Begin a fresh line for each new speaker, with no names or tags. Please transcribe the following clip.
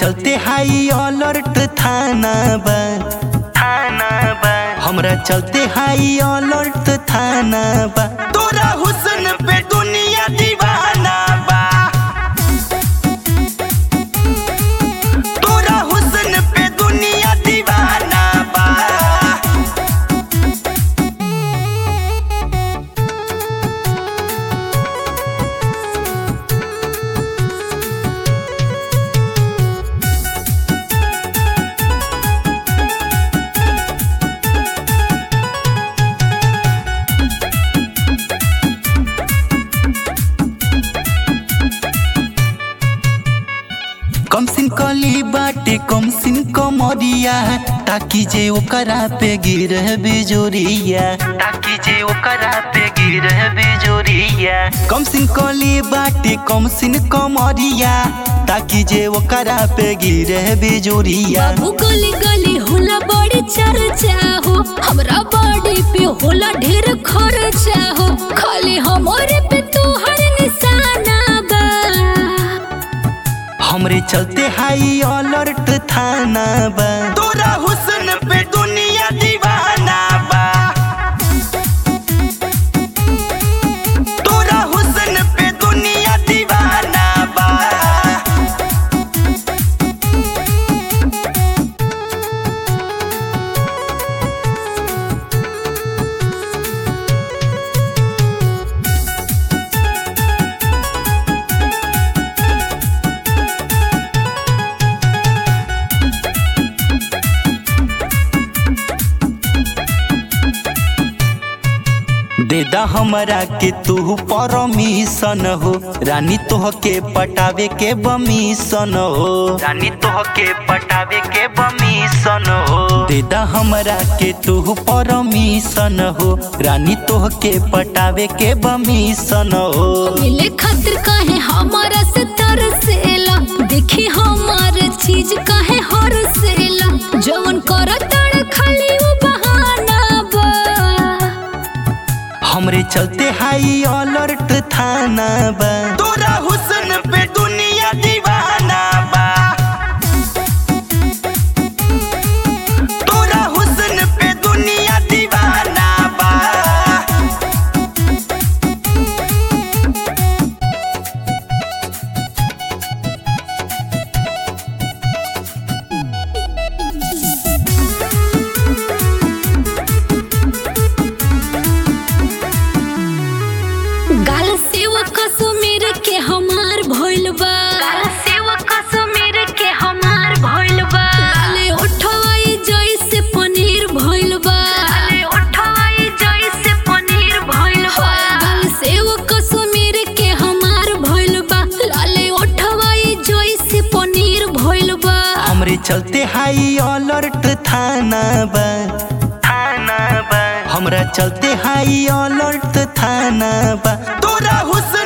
चलते हाई अलर्ट थाना बा थाना बा हमरा चलते हाई अलर्ट थाना बा तोरा हुस्न पे दुनिया दीवाना बा तोरा हुस्न पे दुनिया दीवाना बा कम सिन कली बाटे कम सिन कमरिया ताकि जे ओकरा पे गिर बिजोरिया ताकि जे ओकरा पे गिर बिजोरिया कम सिन कली बाटे कम सिन कमरिया ताकि जे ओकरा पे गिर बिजोरिया
बाबू गली गली होला बड़ी चर्चा हो हमरा बॉडी पे होला ढेर खर्चा हो खाली हमरे पे तोहर निशाना बा
हमरे चलते हाई अलर्ट थाना बा तोरा हुस्न पे दुनिया दीवाना बा तोरा हुस्न पे दुनिया दीवाना बा देदा हमरा के तू परमिशन हो रानी तोह के पटावे के बमिशन हो रानी तोह के पटावे के बमिशन हो देदा हमरा के तू परमिशन हो रानी तोह के पटावे के बमिशन हो
मिले खातिर काहे हमारा से तरसेला देखी हमार चीज काहे हरसेला जवन करतड़ खाली वो बहाना बा
हमरे चलते हाई अलर्ट थाना बा तोरा हुस्न पे दुनिया दीवाना बा तोरा हुस्न पे दुनिया दीवाना बा
गाल सेवा कश्मीर के हमार भइल बा गाल सेवा कश्मीर के हमार भइल बा गाले उठवाई जइसे पनीर भइल बा गाले उठवाई जइसे पनीर भइल बा गाल सेवा कश्मीर के हमार भइल बा लाले उठवाई जइसे पनीर भइल बा
हमरे चलते हाई अलर्ट थाना बा थाना बा हमरा चलते हाई अलर्ट थाना बा तोरा हुस्न